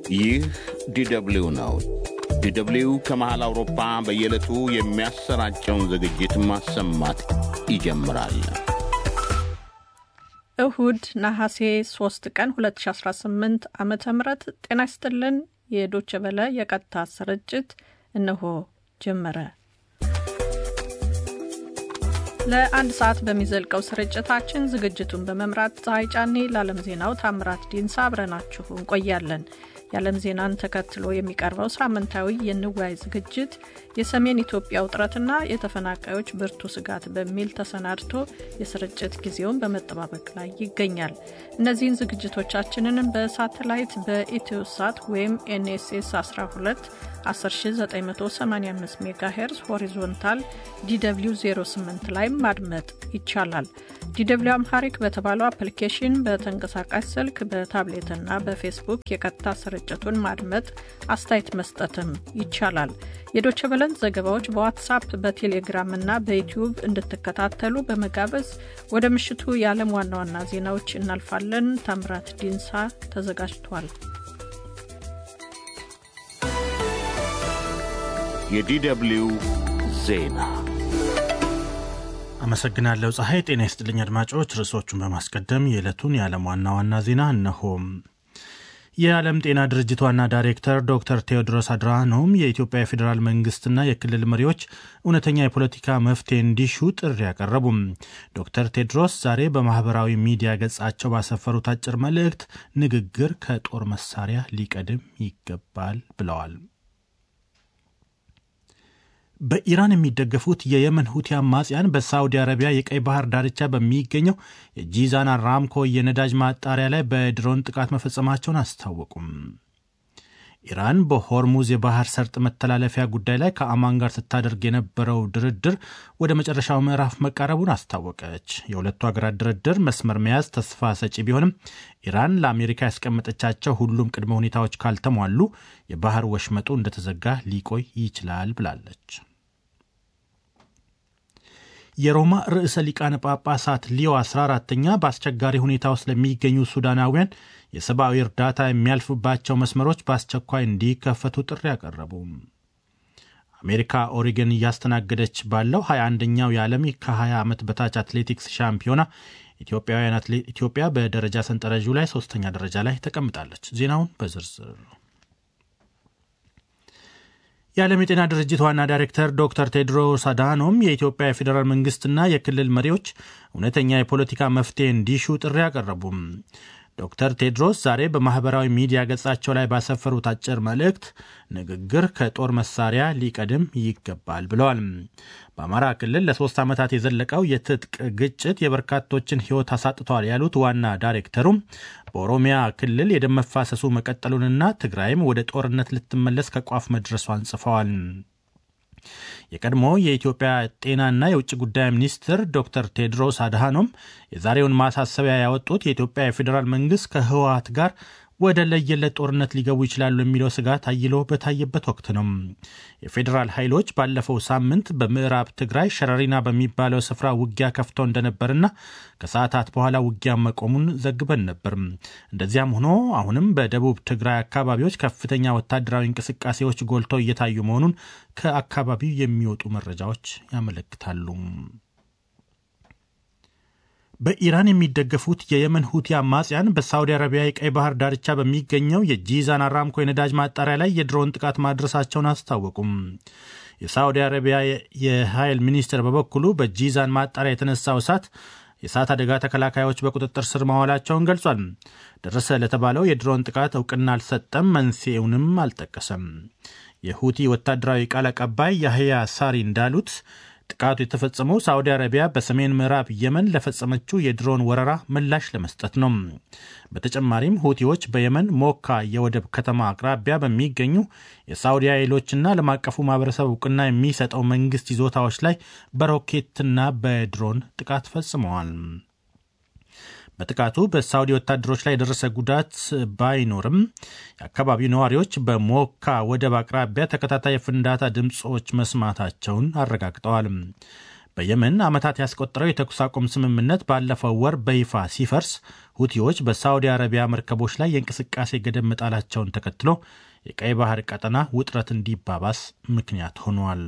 ይህ ዲደብሊው ነው። ዲደብሊው ከመሃል አውሮፓ በየዕለቱ የሚያሰራጨውን ዝግጅት ማሰማት ይጀምራል። እሁድ ነሐሴ 3 ቀን 2018 ዓ ም ጤና ይስጥልን። የዶቸ በለ የቀጥታ ስርጭት እነሆ ጀመረ። ለአንድ ሰዓት በሚዘልቀው ስርጭታችን ዝግጅቱን በመምራት ፀሐይ ጫኔ፣ ለዓለም ዜናው ታምራት ዲንሳ አብረናችሁ እንቆያለን። የዓለም ዜናን ተከትሎ የሚቀርበው ሳምንታዊ የንዋይ ዝግጅት የሰሜን ኢትዮጵያ ውጥረትና የተፈናቃዮች ብርቱ ስጋት በሚል ተሰናድቶ የስርጭት ጊዜውን በመጠባበቅ ላይ ይገኛል። እነዚህን ዝግጅቶቻችንን በሳተላይት በኢትዮሳት ወይም ኤንኤስኤስ 12 10985 ሜጋሄርዝ ሆሪዞንታል ዲw 08 ላይ ማድመጥ ይቻላል። ዲw አምሃሪክ በተባለው አፕሊኬሽን በተንቀሳቃሽ ስልክ በታብሌትና በፌስቡክ የቀጥታ ስርጭቱን ማድመጥ አስተያየት መስጠትም ይቻላል። የዶቸ በለን ዘገባዎች በዋትሳፕ በቴሌግራም እና በዩትዩብ እንድትከታተሉ በመጋበዝ ወደ ምሽቱ የዓለም ዋና ዋና ዜናዎች እናልፋለን። ታምራት ዲንሳ ተዘጋጅቷል። የዲደብሊው ዜና አመሰግናለሁ ፀሐይ። ጤና ይስጥልኝ አድማጮች። ርዕሶቹን በማስቀደም የዕለቱን የዓለም ዋና ዋና ዜና እነሆም። የዓለም ጤና ድርጅት ዋና ዳይሬክተር ዶክተር ቴዎድሮስ አድራኖም የኢትዮጵያ የፌዴራል መንግስትና የክልል መሪዎች እውነተኛ የፖለቲካ መፍትሄ እንዲሹ ጥሪ ያቀረቡም። ዶክተር ቴድሮስ ዛሬ በማህበራዊ ሚዲያ ገጻቸው ባሰፈሩት አጭር መልእክት ንግግር ከጦር መሳሪያ ሊቀድም ይገባል ብለዋል። በኢራን የሚደገፉት የየመን ሁቲ አማጽያን በሳዑዲ አረቢያ የቀይ ባህር ዳርቻ በሚገኘው የጂዛን አራምኮ የነዳጅ ማጣሪያ ላይ በድሮን ጥቃት መፈጸማቸውን አስታወቁም። ኢራን በሆርሙዝ የባህር ሰርጥ መተላለፊያ ጉዳይ ላይ ከአማን ጋር ስታደርግ የነበረው ድርድር ወደ መጨረሻው ምዕራፍ መቃረቡን አስታወቀች። የሁለቱ ሀገራት ድርድር መስመር መያዝ ተስፋ ሰጪ ቢሆንም ኢራን ለአሜሪካ ያስቀመጠቻቸው ሁሉም ቅድመ ሁኔታዎች ካልተሟሉ የባህር ወሽመጡ እንደተዘጋ ሊቆይ ይችላል ብላለች። የሮማ ርዕሰ ሊቃነ ጳጳሳት ሊዮ 14ተኛ በአስቸጋሪ ሁኔታ ውስጥ ለሚገኙ ሱዳናውያን የሰብአዊ እርዳታ የሚያልፍባቸው መስመሮች በአስቸኳይ እንዲከፈቱ ጥሪ ያቀረቡ። አሜሪካ ኦሪገን እያስተናገደች ባለው 21ኛው የዓለም ከ20 ዓመት በታች አትሌቲክስ ሻምፒዮና ኢትዮጵያ በደረጃ ሰንጠረዡ ላይ ሶስተኛ ደረጃ ላይ ተቀምጣለች። ዜናውን በዝርዝር የዓለም የጤና ድርጅት ዋና ዳይሬክተር ዶክተር ቴድሮስ አድሃኖም የኢትዮጵያ የፌዴራል መንግስትና የክልል መሪዎች እውነተኛ የፖለቲካ መፍትሄ እንዲሹ ጥሪ አቀረቡም። ዶክተር ቴድሮስ ዛሬ በማኅበራዊ ሚዲያ ገጻቸው ላይ ባሰፈሩት አጭር መልእክት ንግግር ከጦር መሳሪያ ሊቀድም ይገባል ብለዋል። በአማራ ክልል ለሶስት ዓመታት የዘለቀው የትጥቅ ግጭት የበርካቶችን ሕይወት አሳጥተዋል ያሉት ዋና ዳይሬክተሩም በኦሮሚያ ክልል የደም መፋሰሱ መቀጠሉንና ትግራይም ወደ ጦርነት ልትመለስ ከቋፍ መድረሷን ጽፈዋል። የቀድሞ የኢትዮጵያ ጤናና የውጭ ጉዳይ ሚኒስትር ዶክተር ቴድሮስ አድሃኖም የዛሬውን ማሳሰቢያ ያወጡት የኢትዮጵያ የፌዴራል መንግስት ከህወሀት ጋር ወደ ለየለት ጦርነት ሊገቡ ይችላሉ የሚለው ስጋት አይሎ በታየበት ወቅት ነው። የፌዴራል ኃይሎች ባለፈው ሳምንት በምዕራብ ትግራይ ሸረሪና በሚባለው ስፍራ ውጊያ ከፍተው እንደነበርና ከሰዓታት በኋላ ውጊያ መቆሙን ዘግበን ነበር። እንደዚያም ሆኖ አሁንም በደቡብ ትግራይ አካባቢዎች ከፍተኛ ወታደራዊ እንቅስቃሴዎች ጎልተው እየታዩ መሆኑን ከአካባቢው የሚወጡ መረጃዎች ያመለክታሉ። በኢራን የሚደገፉት የየመን ሁቲ አማጽያን በሳውዲ አረቢያ የቀይ ባህር ዳርቻ በሚገኘው የጂዛን አራምኮ የነዳጅ ማጣሪያ ላይ የድሮን ጥቃት ማድረሳቸውን አስታወቁም። የሳውዲ አረቢያ የኃይል ሚኒስቴር በበኩሉ በጂዛን ማጣሪያ የተነሳው እሳት የእሳት አደጋ ተከላካዮች በቁጥጥር ስር ማዋላቸውን ገልጿል። ደረሰ ለተባለው የድሮን ጥቃት እውቅና አልሰጠም፣ መንስኤውንም አልጠቀሰም። የሁቲ ወታደራዊ ቃል አቀባይ ያህያ ሳሪ እንዳሉት ጥቃቱ የተፈጸመው ሳዑዲ አረቢያ በሰሜን ምዕራብ የመን ለፈጸመችው የድሮን ወረራ ምላሽ ለመስጠት ነው። በተጨማሪም ሁቲዎች በየመን ሞካ የወደብ ከተማ አቅራቢያ በሚገኙ የሳዑዲ ኃይሎችና ዓለም አቀፉ ማህበረሰብ እውቅና የሚሰጠው መንግስት ይዞታዎች ላይ በሮኬትና በድሮን ጥቃት ፈጽመዋል። በጥቃቱ በሳውዲ ወታደሮች ላይ የደረሰ ጉዳት ባይኖርም የአካባቢው ነዋሪዎች በሞካ ወደብ አቅራቢያ ተከታታይ የፍንዳታ ድምፆች መስማታቸውን አረጋግጠዋል። በየመን ዓመታት ያስቆጠረው የተኩስ አቁም ስምምነት ባለፈው ወር በይፋ ሲፈርስ ሁቲዎች በሳዑዲ አረቢያ መርከቦች ላይ የእንቅስቃሴ ገደብ መጣላቸውን ተከትሎ የቀይ ባህር ቀጠና ውጥረት እንዲባባስ ምክንያት ሆኗል።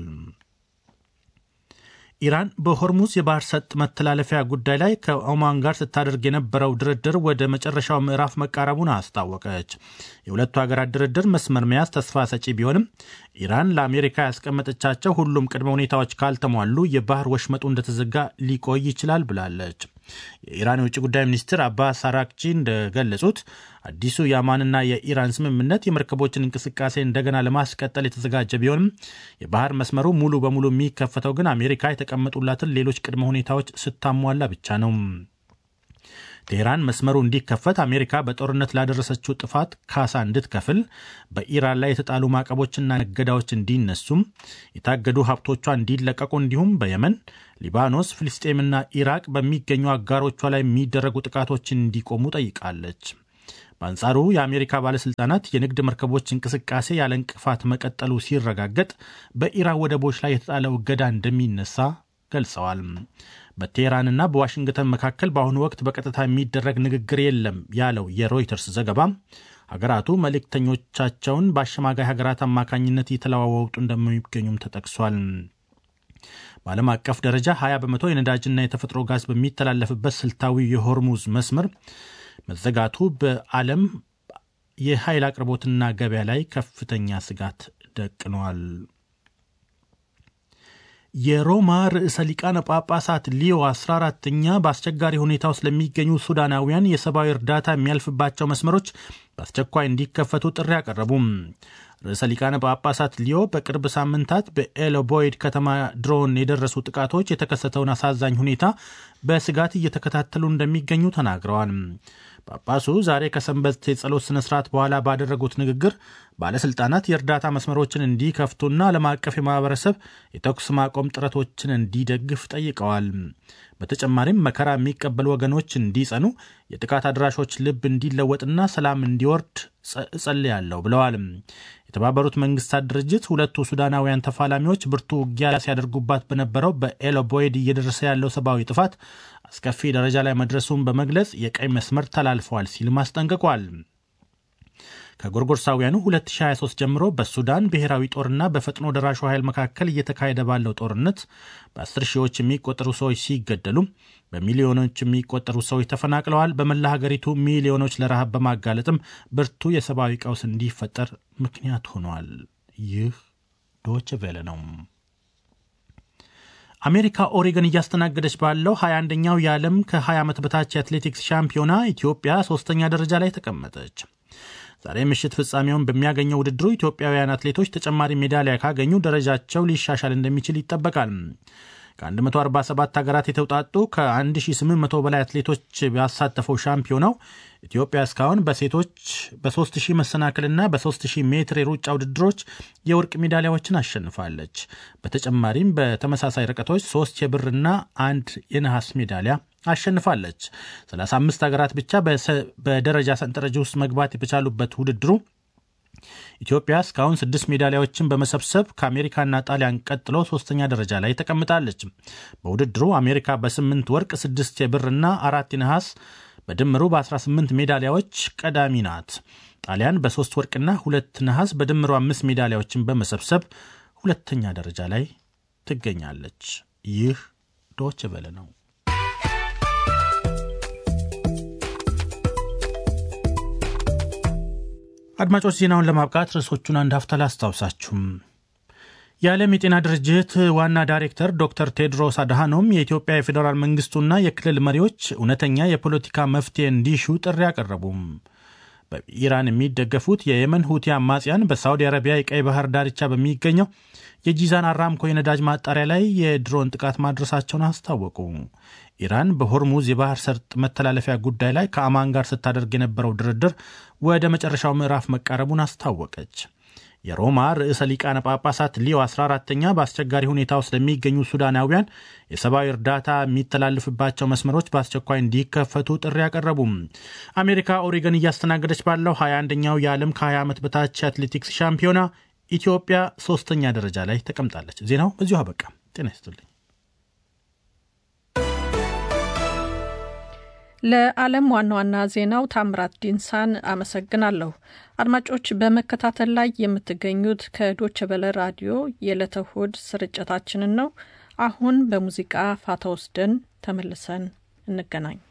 ኢራን በሆርሙዝ የባህር ሰጥ መተላለፊያ ጉዳይ ላይ ከኦማን ጋር ስታደርግ የነበረው ድርድር ወደ መጨረሻው ምዕራፍ መቃረቡን አስታወቀች። የሁለቱ ሀገራት ድርድር መስመር መያዝ ተስፋ ሰጪ ቢሆንም ኢራን ለአሜሪካ ያስቀመጠቻቸው ሁሉም ቅድመ ሁኔታዎች ካልተሟሉ የባህር ወሽመጡ እንደተዘጋ ሊቆይ ይችላል ብላለች። የኢራን የውጭ ጉዳይ ሚኒስትር አባስ አራክቺ እንደገለጹት አዲሱ የአማንና የኢራን ስምምነት የመርከቦችን እንቅስቃሴ እንደገና ለማስቀጠል የተዘጋጀ ቢሆንም የባህር መስመሩ ሙሉ በሙሉ የሚከፈተው ግን አሜሪካ የተቀመጡላትን ሌሎች ቅድመ ሁኔታዎች ስታሟላ ብቻ ነው። ቴህራን መስመሩ እንዲከፈት አሜሪካ በጦርነት ላደረሰችው ጥፋት ካሳ እንድትከፍል፣ በኢራን ላይ የተጣሉ ማዕቀቦችና እገዳዎች እንዲነሱም፣ የታገዱ ሀብቶቿ እንዲለቀቁ እንዲሁም በየመን፣ ሊባኖስ፣ ፍልስጤምና ኢራቅ በሚገኙ አጋሮቿ ላይ የሚደረጉ ጥቃቶች እንዲቆሙ ጠይቃለች። በአንጻሩ የአሜሪካ ባለሥልጣናት የንግድ መርከቦች እንቅስቃሴ ያለ እንቅፋት መቀጠሉ ሲረጋገጥ በኢራን ወደቦች ላይ የተጣለው እገዳ እንደሚነሳ ገልጸዋል። በቴህራንና በዋሽንግተን መካከል በአሁኑ ወቅት በቀጥታ የሚደረግ ንግግር የለም ያለው የሮይተርስ ዘገባ ሀገራቱ መልእክተኞቻቸውን በአሸማጋይ ሀገራት አማካኝነት እየተለዋወጡ እንደሚገኙም ተጠቅሷል። በዓለም አቀፍ ደረጃ 20 በመቶ የነዳጅና የተፈጥሮ ጋዝ በሚተላለፍበት ስልታዊ የሆርሙዝ መስመር መዘጋቱ በዓለም የኃይል አቅርቦትና ገበያ ላይ ከፍተኛ ስጋት ደቅኗል። የሮማ ርዕሰ ሊቃነ ጳጳሳት ሊዮ 14ተኛ በአስቸጋሪ ሁኔታ ውስጥ ለሚገኙ ሱዳናውያን የሰብአዊ እርዳታ የሚያልፍባቸው መስመሮች በአስቸኳይ እንዲከፈቱ ጥሪ አቀረቡም። ርዕሰ ሊቃነ ጳጳሳት ሊዮ በቅርብ ሳምንታት በኤሎቦይድ ከተማ ድሮን የደረሱ ጥቃቶች የተከሰተውን አሳዛኝ ሁኔታ በስጋት እየተከታተሉ እንደሚገኙ ተናግረዋል። ጳጳሱ ዛሬ ከሰንበት የጸሎት ስነ ስርዓት በኋላ ባደረጉት ንግግር ባለሥልጣናት የእርዳታ መስመሮችን እንዲከፍቱና ዓለም አቀፍ የማህበረሰብ የተኩስ ማቆም ጥረቶችን እንዲደግፍ ጠይቀዋል። በተጨማሪም መከራ የሚቀበሉ ወገኖች እንዲጸኑ፣ የጥቃት አድራሾች ልብ እንዲለወጥና ሰላም እንዲወርድ እጸልያለሁ ብለዋል። የተባበሩት መንግስታት ድርጅት ሁለቱ ሱዳናውያን ተፋላሚዎች ብርቱ ውጊያ ሲያደርጉባት በነበረው በኤሎቦይድ እየደረሰ ያለው ሰብአዊ ጥፋት አስከፊ ደረጃ ላይ መድረሱን በመግለጽ የቀይ መስመር ተላልፈዋል ሲልም አስጠንቅቋል። ከጎርጎርሳውያኑ 2023 ጀምሮ በሱዳን ብሔራዊ ጦርና በፈጥኖ ደራሹ ኃይል መካከል እየተካሄደ ባለው ጦርነት በአስር ሺዎች የሚቆጠሩ ሰዎች ሲገደሉ በሚሊዮኖች የሚቆጠሩ ሰዎች ተፈናቅለዋል። በመላ ሀገሪቱ ሚሊዮኖች ለረሃብ በማጋለጥም ብርቱ የሰብአዊ ቀውስ እንዲፈጠር ምክንያት ሆኗል። ይህ ዶች ቬለ ነው። አሜሪካ ኦሬገን እያስተናገደች ባለው 21ኛው የዓለም ከ20 ዓመት በታች የአትሌቲክስ ሻምፒዮና ኢትዮጵያ ሶስተኛ ደረጃ ላይ ተቀመጠች። ዛሬ ምሽት ፍጻሜውን በሚያገኘው ውድድሩ ኢትዮጵያውያን አትሌቶች ተጨማሪ ሜዳሊያ ካገኙ ደረጃቸው ሊሻሻል እንደሚችል ይጠበቃል። ከ147 ሀገራት የተውጣጡ ከ1800 በላይ አትሌቶች ያሳተፈው ሻምፒዮናው ኢትዮጵያ እስካሁን በሴቶች በ3000 መሰናክልና በ3000 ሜትር የሩጫ ውድድሮች የወርቅ ሜዳሊያዎችን አሸንፋለች። በተጨማሪም በተመሳሳይ ርቀቶች ሶስት የብርና አንድ የነሐስ ሜዳሊያ አሸንፋለች። 35 ሀገራት ብቻ በደረጃ ሰንጠረዥ ውስጥ መግባት በቻሉበት ውድድሩ ኢትዮጵያ እስካሁን ስድስት ሜዳሊያዎችን በመሰብሰብ ከአሜሪካና ጣሊያን ቀጥሎ ሶስተኛ ደረጃ ላይ ተቀምጣለች። በውድድሩ አሜሪካ በስምንት ወርቅ፣ ስድስት የብርና አራት የነሐስ በድምሩ በ18 ሜዳሊያዎች ቀዳሚ ናት። ጣሊያን በሶስት ወርቅና ሁለት ነሐስ በድምሩ አምስት ሜዳሊያዎችን በመሰብሰብ ሁለተኛ ደረጃ ላይ ትገኛለች። ይህ ዶች ቬለ ነው። አድማጮች ዜናውን ለማብቃት ርዕሶቹን አንድ ሀፍታ ላስታውሳችሁም። የዓለም የጤና ድርጅት ዋና ዳይሬክተር ዶክተር ቴድሮስ አድሃኖም የኢትዮጵያ የፌዴራል መንግስቱና የክልል መሪዎች እውነተኛ የፖለቲካ መፍትሄ እንዲሹ ጥሪ አቀረቡም። በኢራን የሚደገፉት የየመን ሁቲ አማጽያን በሳዑዲ አረቢያ የቀይ ባህር ዳርቻ በሚገኘው የጂዛን አራምኮ የነዳጅ ማጣሪያ ላይ የድሮን ጥቃት ማድረሳቸውን አስታወቁ። ኢራን በሆርሙዝ የባህር ሰርጥ መተላለፊያ ጉዳይ ላይ ከአማን ጋር ስታደርግ የነበረው ድርድር ወደ መጨረሻው ምዕራፍ መቃረቡን አስታወቀች። የሮማ ርዕሰ ሊቃነ ጳጳሳት ሊዮ 14ተኛ በአስቸጋሪ ሁኔታ ውስጥ ለሚገኙ ሱዳናውያን የሰብአዊ እርዳታ የሚተላልፍባቸው መስመሮች በአስቸኳይ እንዲከፈቱ ጥሪ አቀረቡም። አሜሪካ ኦሬገን እያስተናገደች ባለው 21ኛው የዓለም ከ20 ዓመት በታች አትሌቲክስ ሻምፒዮና ኢትዮጵያ ሶስተኛ ደረጃ ላይ ተቀምጣለች። ዜናው በዚሁ አበቃ። ጤና ይስጥልኝ። ለዓለም ዋና ዋና ዜናው ታምራት ዲንሳን አመሰግናለሁ። አድማጮች በመከታተል ላይ የምትገኙት ከዶቸ በለ ራዲዮ የዕለተ እሁድ ስርጭታችንን ነው። አሁን በሙዚቃ ፋታ ወስደን ተመልሰን እንገናኝ።